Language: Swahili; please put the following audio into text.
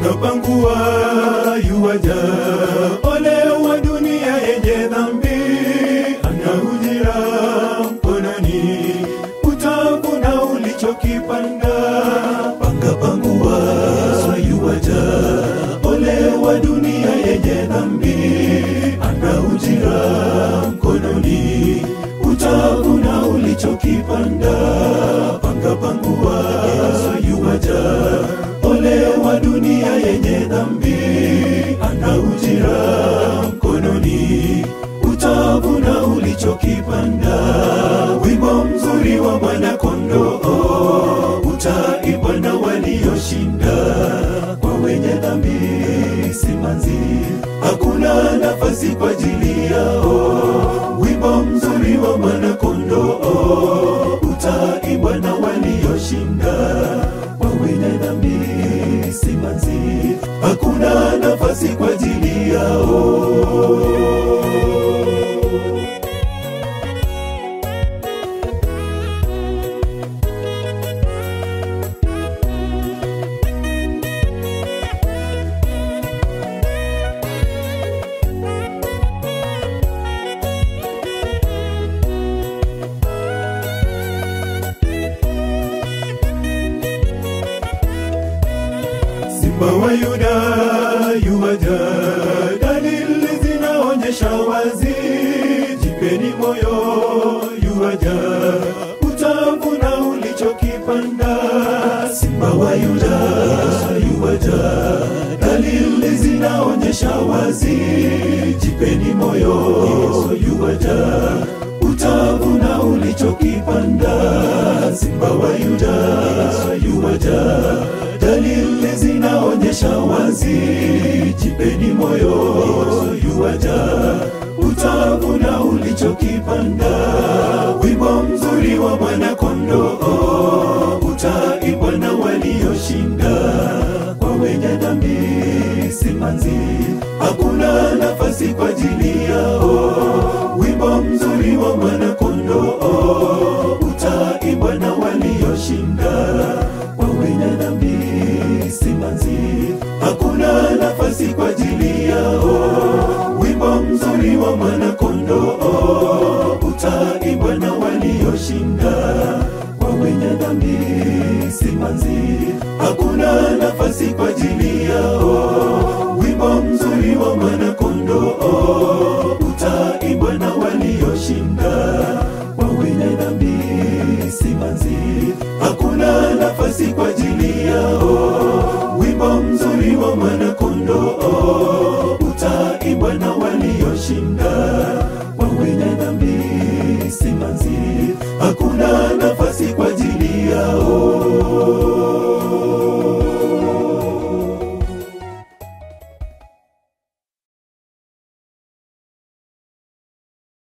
anapangua yuwaja. Ole wa dunia yenye dhambi, ana ujira mkononi, utavuna ulichokipanda. Panga pangua yuwaja. Ole wa dunia yenye dhambi, ana ujira mkononi, utavuna ulichokipanda. Panga pangua yuwaja. Ole wa dunia yenye dhambi, ana ujira mkononi, utavuna ulichokipanda. Wimbo mzuri wa mwana-kondoo utaibwa na walioshinda, kwa wenye dhambi simanzi, hakuna nafasi kwa ajili yao. Wimbo mzuri wa mwana-kondoo utaibwa na walioshinda, kwa wenye dhambi simanzi, hakuna nafasi kwa ajili yao. Simba wa Yuda yuwaja, dalili zinaonyesha wazi, jipeni moyo, yuwaja, utavuna ulichokipanda. Simba wa Yuda yuwaja, dalili zinaonyesha wazi, jipeni moyo, yuwaja, utavuna ulichokipanda. Simba wa Yuda yuwaja, dalili zinaonyesha wazi, jipeni moyo, yuwaja, utavuna ulichokipanda. Wimbo mzuri wa mwana-kondoo utaibwa na walioshinda, kwa wenye dhambi simanzi, hakuna nafasi kwa ajili yao. Wimbo mzuri wa mwana-kondoo utaibwa na walioshinda, kwa wenye dhambi simanzi, hakuna nafasi kwa ajili yao. Wimbo mzuri wa mwana-kondoo utaibwa na walioshinda, kwa wenye dhambi simanzi, hakuna nafasi kwa ajili yao. Wimbo mzuri wa mwana-kondoo utaibwa na walioshinda, kwa wenye dhambi simanzi, hakuna nafasi kwa ajili yao. Wimbo mzuri wa mwana-kondoo utaibwa na walioshinda, kwa wenye dhambi simanzi, hakuna